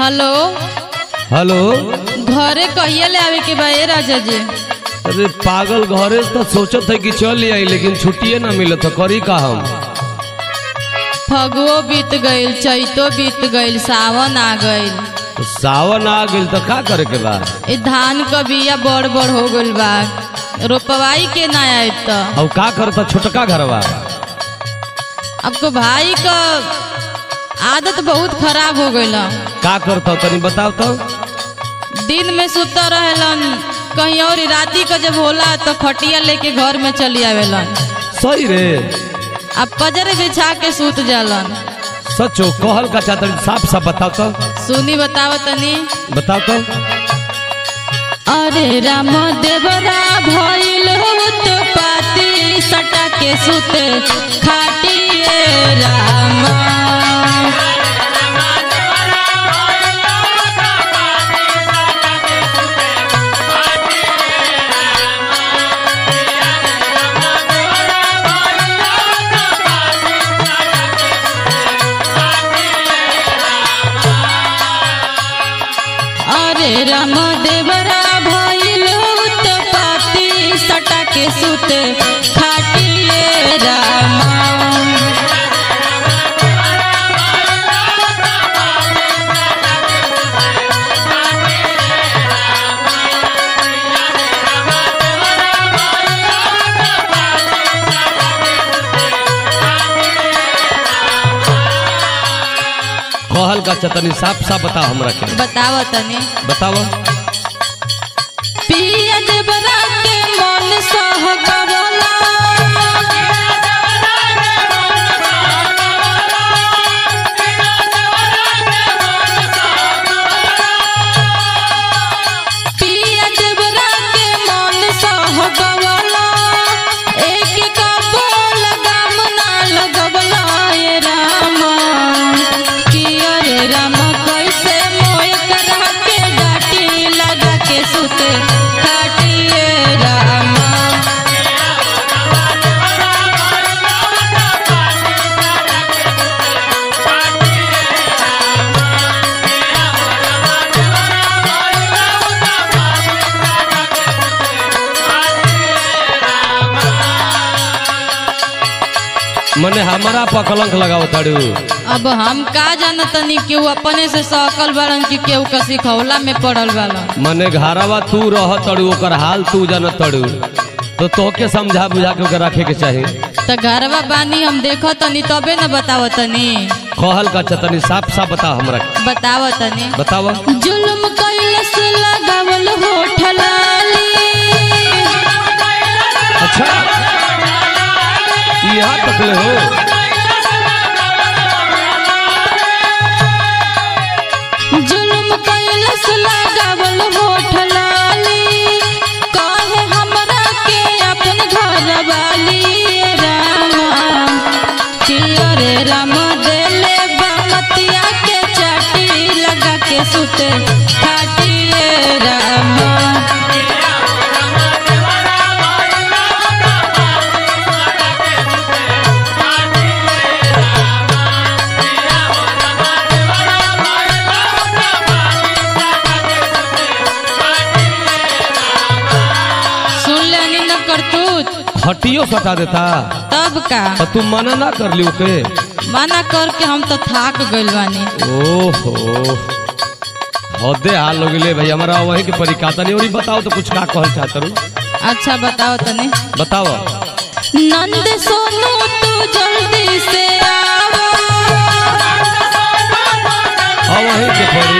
hello hello घरे कहिए ले आवे के बा ए राजा जी अरे पागल घरे से तो सोचत है कि चल आई लेकिन छुट्टिए ना मिलत है करी का हम फगुओ बीत गईल चैतो बीत गईल सावन आ गईल तो सावन आ गइल तो का करे के बा ए धान क बिया बड़ बड़ हो गईल बा रोपवाई के ना आयब त अब का करता छोटका घरवा आपको भाई का आदत बहुत खराब हो गईल का करता तनी बताओ तो दिन में सुता रहेलन कहीं और राती का जब होला तो खटिया लेके घर में चली आवेलन सही रे अब पजर बिछा के सूत जालन सचो कहल का चाहता साफ साफ बताओ तो सुनी बताव तनी बताओ तो अरे राम देवरा भइल तो पाती सटा के सुते खाटिए राम अरे राम देवरा भइल तो पाती सटा के सुते खाटिए राम कहल का चतनी साफ साफ बताओ हमरा के बताव तनी बताओ पिया देवरा के मन सह गवला पिया देवरा के मन सह गवला एक का लगाम ना लगवला ये राम कि अरे राम कैसे मोय करा के डाटी लगा के सुते काटिए राम मने हमारा पर कलंक लगाओ ताड़ू अब हम का जानतनी केहू अपने से सकल बाड़न कि केहू का सिखौला में पड़ल बाड़न मने घरवा तू रह तड़ू ओकर हाल तू जान तड़ू तो तोके समझा बुझा के ओकर रखे के चाही त घरवा बानी हम देखो तनी तबे न बताव तनी कहल का चतनी साफ साफ बताओ हमरा के बताव तनी बताओ जुल्म कैलस लगावल होठ लाली अच्छा यहाँ तक ले हो जुल्म कैलस लगावल होठ लाली कहे हमरा के अपन घर वाली राम कि अरे राम देले बामतिया के चाटी लगा के सुते खाटिए राम सुन लेनी न करतूत हटियो सटा देता तब का तो तू मना ना कर ली ओके मना करके हम तो थाक गइल बानी ओहो हदे हाल हो गए भाई हमारा वही के परिकाता नहीं और ई बताओ तो कुछ का कहल चाहत रू अच्छा बताओ तनी बताओ नंद सोनू तू जल्दी से आओ हाँ वही के पड़ी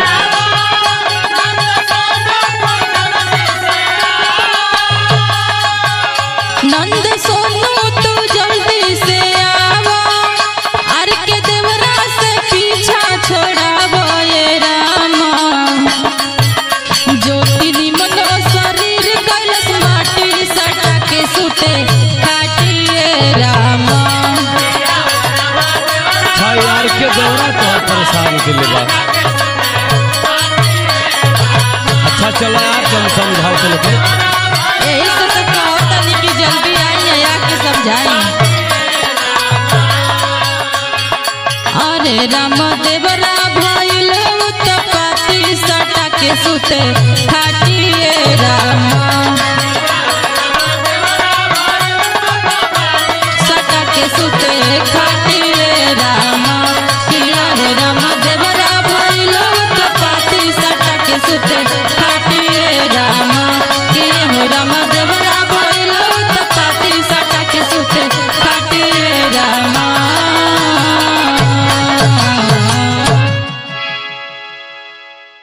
नंद सोनू तू जल्दी से आओ अर के देवरा से पीछा छोड़ावो ये रामा ज्योति निमन शरीर कैलस माटी सटा के सुते काटिए रामा अच्छा यार के दौरा तो परेशान के लिए बा अच्छा चलो यार तुम समझाओ चलो के यही से तो कहो तनी कि जल्दी आई या के समझाई अरे राम देवरा भइल उत्तपा सटा के सुते खाटिए रामा सटा के सुते खाटिए रामा किया रे रामा देवरा भइलो तो पाती सटा के सुते